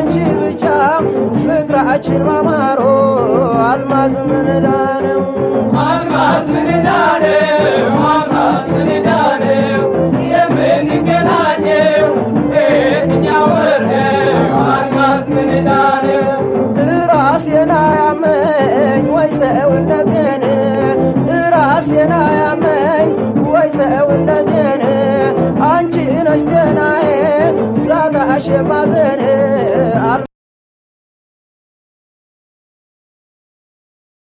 አንቺ ብቻ ፍቅራችን ማማሮ አልማዝ ምንዳ ነው አልማዝ ምንዳ ነው አልማዝ ምንዳ ነው የምንገናኘው በየትኛው ወር ነው አልማዝ ምንዳ ነው ራሴን አያመኝ ወይ ሰውነቴን ራሴን አያመኝ ወይ ሰውነቴን አንቺ ነሽ ጤናዬ ሳጣሽ ማዘን